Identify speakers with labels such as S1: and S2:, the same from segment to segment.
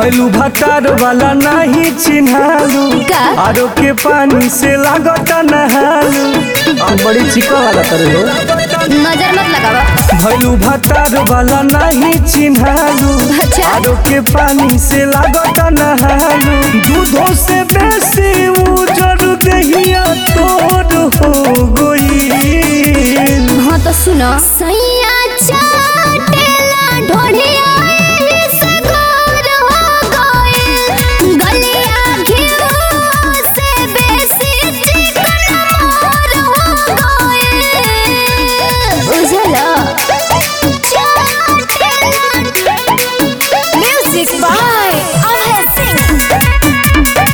S1: भैलू भतार वाला नहीं चिन्हालू
S2: का?
S1: आरो के पानी से लागत नहालू
S3: तू बड़ी चिका वाला करे हो
S2: नजर मत लगावा
S1: भैलू भतार वाला नहीं चिन्हालू
S2: अच्छा।
S1: आरो के पानी से लागत नहालू दूधों से बेसी उजर दहिया तोर हो गई
S2: हाँ तो सुनो सैया चाटेला ढोढ़िया से गोर हो गइल गलिया घिउ से बेसी चिकन मोर हो गइल बुझला म्यूजिक बाय अभय सिंह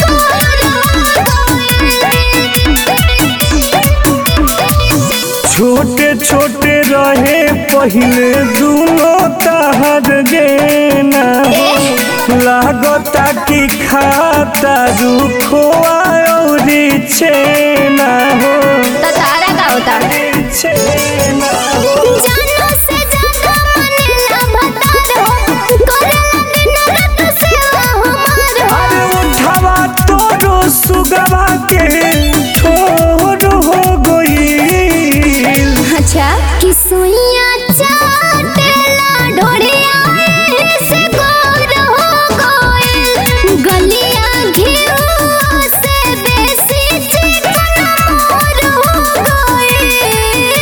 S1: छोटे छोटे रहे पहले दूनो तहर गेना लागता कि खाता रुखवा और छेना हो
S2: तो तारा का होता
S1: छेना हो
S2: जानो से ज्यादा मनेला भतार हो करेला दिन रात सेवा हमार हो
S1: अरे उठवा तोरो सुगवा के ठोर हो गई
S2: अच्छा कि सुइया चाटेला ढोड़िया से गोर हो गइल गलिया घिउ से बेसी चिकन मोर हो गइल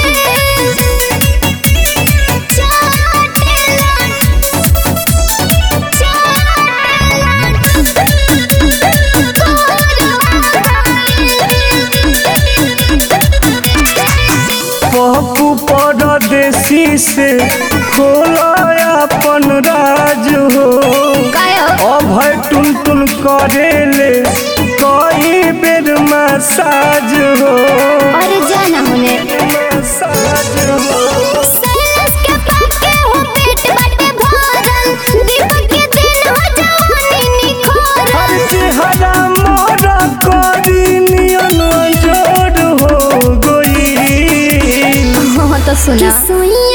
S2: चाटेला
S1: पप्पू परदेसी से खोला अपन राज हो
S2: काय हो
S1: अभय टुन टुन करेले कई बेर मसाज हो
S2: अरे जाना होने
S1: मसाज हो
S2: सैलस के पाके हो पेट बाटे भरल दीपक के दिन हो जवानी निखोर
S1: हर चेहरा मोरा करी नियन जोड़ हो गई
S2: हाँ तो सुना सुइया